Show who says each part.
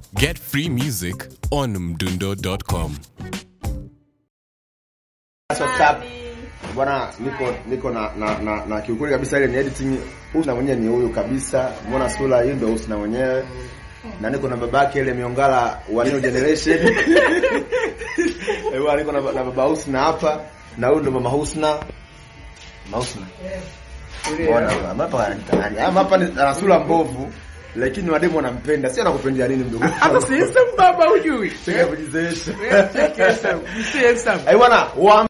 Speaker 1: Get free music on mdundo.com.
Speaker 2: That's what's up. Bwana niko niko na na, na, na kiukweli kabisa ile ni editing Husna mwenyewe ni huyu kabisa. Muona sura hii ndio Husna mwenyewe. Na niko na babake ile miongala wa new generation. Eh, bwana niko na, na baba Husna hapa na huyu ndo mama Husna. Mama Husna. Bwana hapa anatani. Ama hapa ni ana sura mbovu lakini wademu wanampenda. Si anakupendea nini mdogo?
Speaker 3: Hata si handsome baba hujui.
Speaker 2: Sika kujizoesha.
Speaker 3: Check yourself. You see handsome.
Speaker 2: Eh bwana, wa